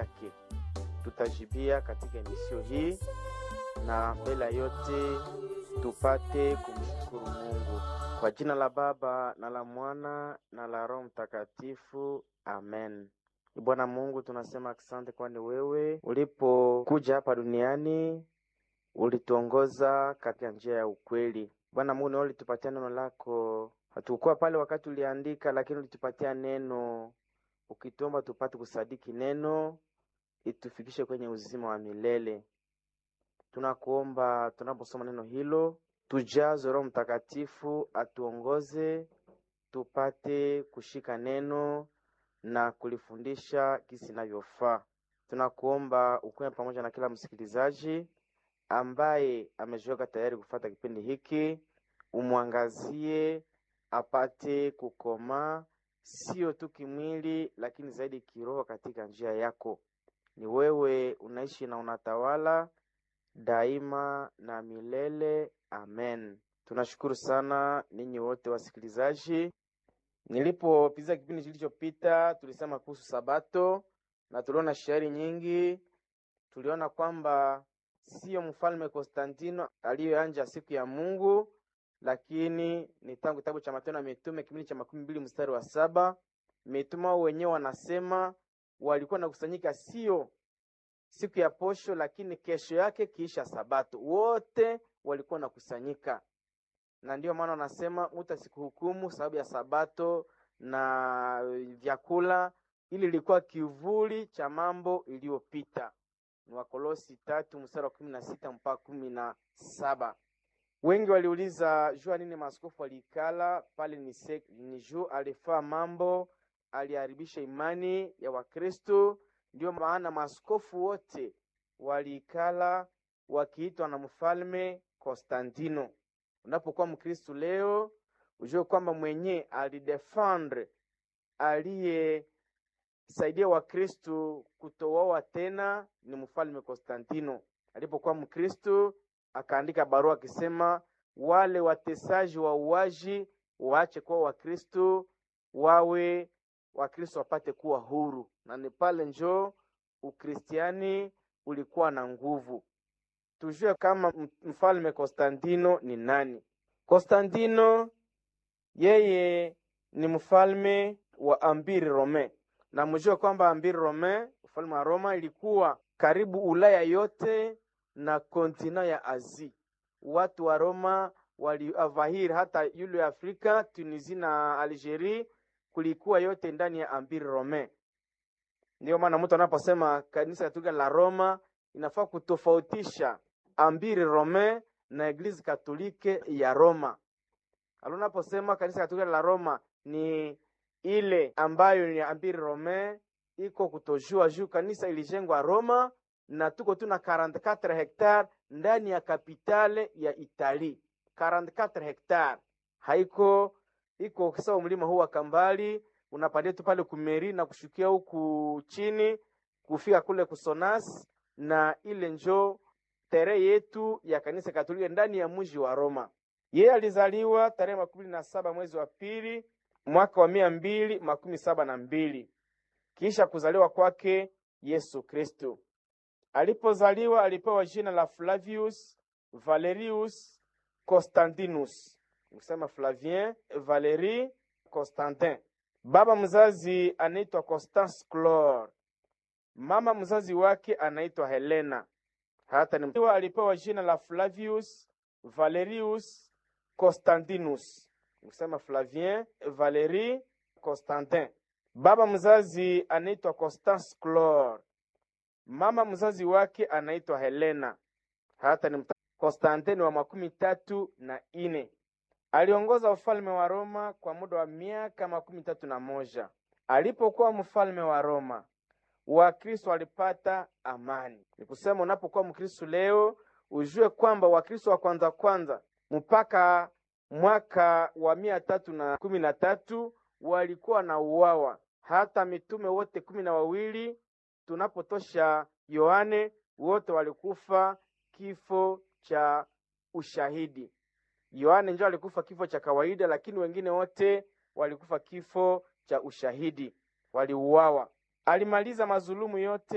yake. Tutajibia katika emisio hii, na mbele ya yote tupate kumshukuru Mungu kwa jina la Baba na la Mwana na la Roho Mtakatifu, amen. Bwana Mungu, tunasema asante, kwani wewe ulipokuja hapa duniani ulituongoza katika njia ya ukweli. Bwana Mungu, nawe ulitupatia neno lako, hatukuwa pale wakati uliandika, lakini ulitupatia neno, ukituomba tupate kusadiki neno itufikishe kwenye uzima wa milele. Tunakuomba tunaposoma neno hilo, tujazwe Roho Mtakatifu atuongoze, tupate kushika neno na kulifundisha kisi inavyofaa. Tunakuomba ukuwe pamoja na kila msikilizaji ambaye amejiweka tayari kufata kipindi hiki, umwangazie apate kukomaa, sio tu kimwili, lakini zaidi kiroho katika njia yako. Ni wewe unaishi na unatawala daima na milele. Amen. Tunashukuru sana ninyi wote wasikilizaji. Nilipopiza kipindi kilichopita, tulisema kuhusu Sabato na tuliona shairi nyingi. Tuliona kwamba sio mfalme Konstantino aliyoanja siku ya Mungu, lakini ni tangu kitabu cha Matendo ya Mitume kipindi cha makumi mbili mstari wa saba mitume wao wenyewe wanasema walikuwa nakusanyika sio siku ya posho, lakini kesho yake kiisha Sabato, wote walikuwa nakusanyika, na ndiyo maana wanasema mtu asikuhukumu sababu ya Sabato na vyakula. Ili ilikuwa kivuli cha mambo iliyopita. Ni Wakolosi tatu mstari wa kumi na sita mpaka kumi na saba. Wengi waliuliza jua nini maaskofu waliikala pale. Ni, ni juu alifaa mambo, aliharibisha imani ya Wakristo. Ndio maana maaskofu wote waliikala wakiitwa na mfalme Konstantino. Unapokuwa Mkristo leo, ujue kwamba mwenye alidefendre aliyesaidia Wakristo kutowawa tena ni mfalme Konstantino. Alipokuwa Mkristo akaandika barua akisema wale watesaji wa uwaji waache kuwa Wakristo, wawe Wakristo wapate kuwa huru, na ni pale njoo Ukristiani ulikuwa na nguvu. Tujue kama mfalme Konstantino ni nani. Konstantino yeye ni mfalme wa Ambiri Rome, na mjue kwamba Ambiri Rome, ufalme wa Roma, ilikuwa karibu Ulaya yote na kontina ya Azi. Watu wa Roma waliavahiri hata yule Afrika, Tunisia na Algeria, kulikuwa yote ndani ya Ambiri Rome. Ndiyo maana mtu anaposema kanisa Katolika la Roma inafaa kutofautisha Ambiri Rome na Eglise Katolike ya Roma. Alunaposema kanisa Katolika la Roma ni ile ambayo ni Ambiri Rome, iko kutojua juu kanisa ilijengwa Roma na tuko tuna 44 hectare ndani ya kapitale ya Itali. 44 hectare haiko iko sawa. Mlima huu wa Kambali unapandia tu pale kumeri na kushukia huku chini kufika kule Kusonas, na ile njo tere yetu ya kanisa Katolika ndani ya mji wa Roma. Yeye alizaliwa tarehe makumi na saba mwezi wa pili mwaka wa mia mbili makumi saba na mbili kisha kuzaliwa kwake Yesu Kristo. Alipozaliwa alipewa jina la Flavius Valerius Constantinus, kusema Flavien Valerie Constantin. Baba mzazi anaitwa Constance Clore, mama mzazi wake anaitwa Helena. Hata ni alipewa jina la Flavius Valerius Constantinus, kusema Flavien Valerie Constantin. Baba mzazi anaitwa Constance Clore, mama mzazi wake anaitwa Helena. Hata ni Konstantini wa makumi tatu na ine. Aliongoza ufalme wa Roma kwa muda wa miaka makumi tatu na moja. Alipokuwa mfalme wa Roma, Wakristo walipata amani. Ni kusema unapokuwa Mkristo leo, ujue kwamba Wakristo wa kwanza kwanza mpaka mwaka wa mia tatu na kumi na tatu walikuwa na uwawa. Hata mitume wote kumi na wawili tunapotosha Yohane, wote walikufa kifo cha ushahidi. Yohane ndio alikufa kifo cha kawaida, lakini wengine wote walikufa kifo cha ushahidi, waliuawa. Alimaliza mazulumu yote